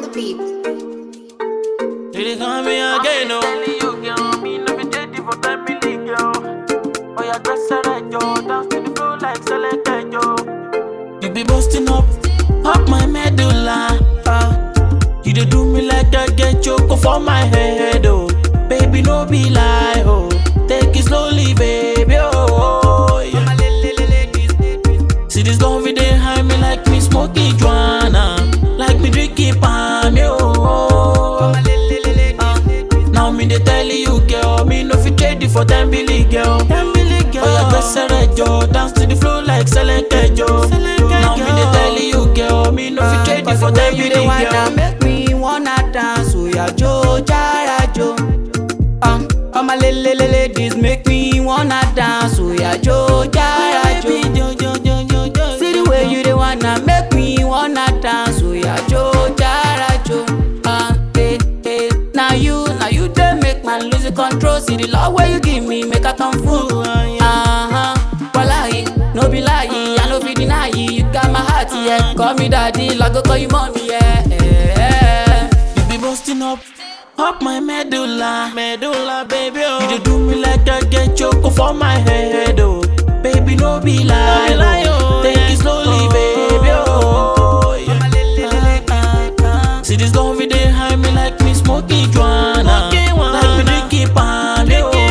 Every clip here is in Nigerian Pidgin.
beat. You dey call me again, no. Telling you, girl, me no be ready for time, really, girl. Oh, yeah, dress her right, yo. Dance to the floor like select, yo. You be busting up, up my medulla. Uh, you dey do me like I get choco for my head, oh. Baby, no be lie, oh. Take it slowly, baby, oh. Yeah. See this love it dey high me like me smoking Joanna, like me drinking palm, yo. Uh, now me dey tell you, girl, me no fit trade it for ten billion, girl. Ten billion, girl. Oh yeah, gbèsè rẹ̀ jọ, dance to the flow like Seleke, jo. Now me dey tell you, girl, me no fit trade it for ten you dey billion, wanna girl. make me wanna dance oya jo jara jo um, all my lele ladies make me wanna dance oya jo jara jo see the way you dey wanna make me wanna dance oya jo jara jo uh, eh, eh. na you na you dey make man lose the control see the love wey you give me make i come full. Uh-huh. Wallahi, no be lie, I no fit deny you. You got my heart, yeah. Call me daddy, like go call you mommy, yeah. yeah. You be busting up, up my medulla, medulla, baby. Oh. You dey do me like I get choco for my head, oh. Baby, no be lie, oh. Take it slowly, baby. Oh. Yeah. See this love it dey high me like me smoking Joanna, like me drinking palm,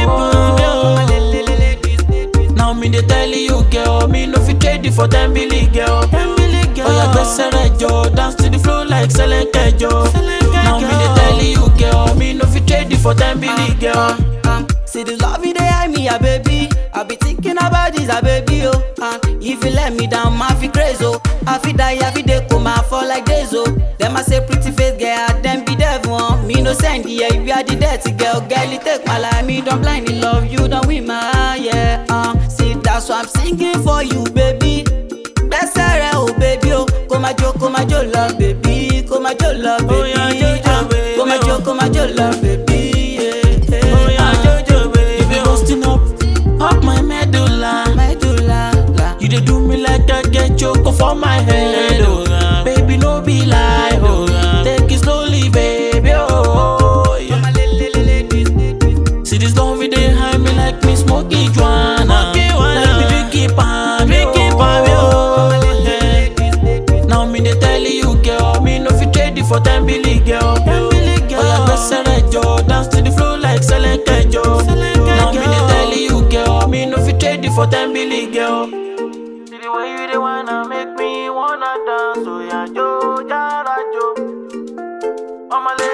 yo. Now me dey tell you, girl, me no fit trade it for ten billion, girl. Oh yeah, gbèsè rẹ̀ jọ, dance to the flow like Seleke, jo. Now me dey tell you, girl, me no fit trade it for ten billion, girl. Um, see the love you dey high me, ah baby. I be thinking about this, ah baby, oh. Uh, if you let me down, ma fi crazy, oh. I fi die, I fi dey coma, fall like this, oh. Them I say pretty face girl, them be devil, oh. Me no send, yeah, you are the dirty girl, girl, you take my life, me don't blindly love you, don't win my eye, yeah. Uh, see that's why I'm singing for you, baby. Gbẹ́sẹ̀ rẹ̀ o baby o, kó máa jó kó máa jó lọ baby, kó máa jó lọ Oh, yeah, baby, jó, jó, ah, baby, kó máa jó oh. kó máa jó lọ baby. yeah, yeah, Oh yeah, ah. Jojo, baby. You be busting up, up my medulla. Medulla, la. You dey do me like I get choco for my head, oh. Baby, no be lie, oh. Take it slowly, baby, oh. Yeah. See this love it dey high me like me smoking Joanna, like me drinking palm, oh. Yeah. Now me dey tell you, girl, me no fit trade it for ten billion, girl. Oh yeah, gbèsè rẹ̀ jọ, dance to the flow like Seleke, jo. Now me dey tell you, girl, me no fit trade it for ten billion, girl. See the way you dey wanna make me wanna dance, oh, yeah, jo, jara, jo. Oh, my